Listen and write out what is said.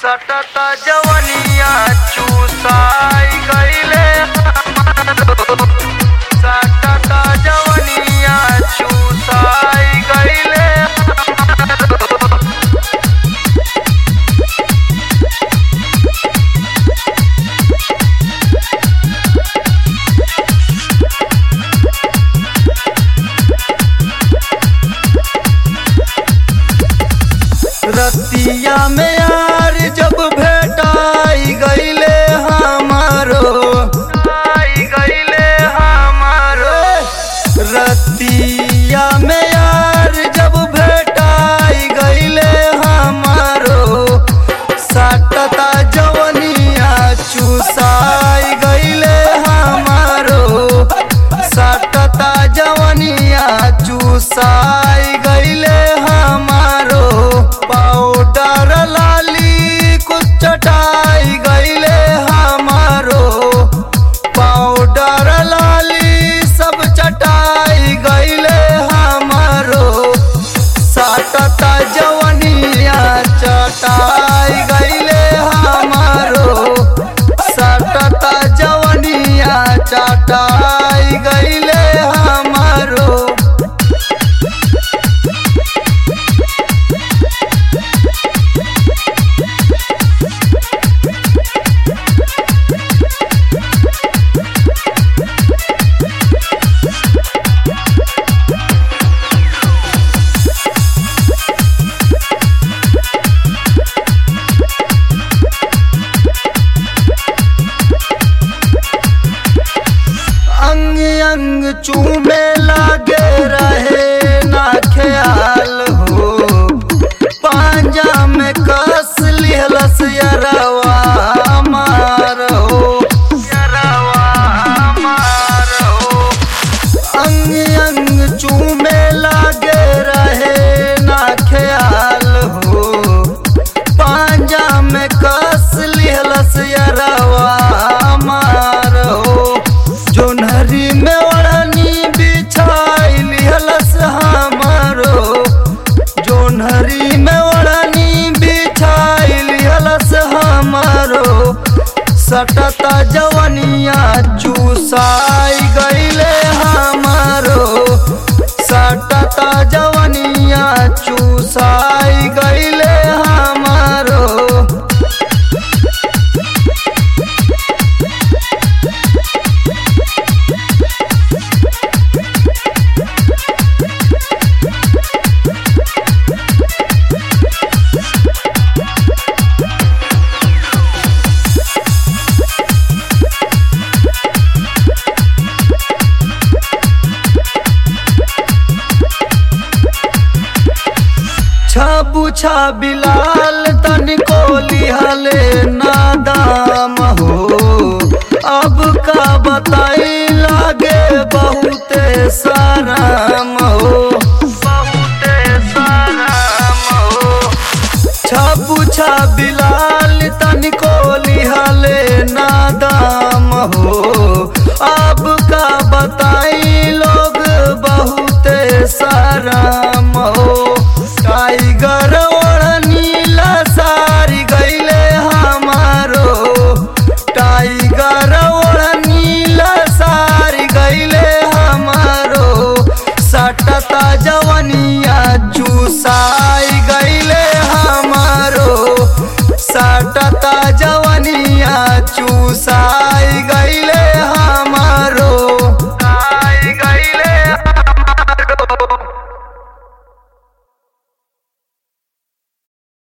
सटत जवनिया चूसाई गईले हमारो सटत जवनिया चूसाई गईले हमारो रतिया में यार जब भेटाई गईले हमारो आई गईले हमारो रतिया में यार जब भेटाई गईले हमारो सटता जवनिया चूसाई गईले हमारो सटता जवनिया चूसाई गईले हमारो पाउडर लाली कुछ चटाई गईले हमारो पाउडर लाली सब चटाई गईले हमारो सटता जवनिया चटाई गईले हमारो सटता जवनिया चटाई गईले हमारो अंग अंग चूमे लागे रहे ना ख्याल हो पांजा में कस लिहलस यरवा मार हो यरवा मार हो अंग अंग चूमे लागे रहे ना ख्याल हो पांजा में कस लिहलस यरवा मार हो जोनहरी में ओढ़नी बिछाई लिहलस हमारो जोनहरी में ओढ़नी बिछाई लिहलस हमारो सटता जवनिया चूसाई गईले हमारो सटता जवनिया चूसाई गईले हमारो छबु बिलाल तनिको लिहले नादाम हो अब का बताई लागे बहुते साराम हो बहुते साराम हो छबु बिलाल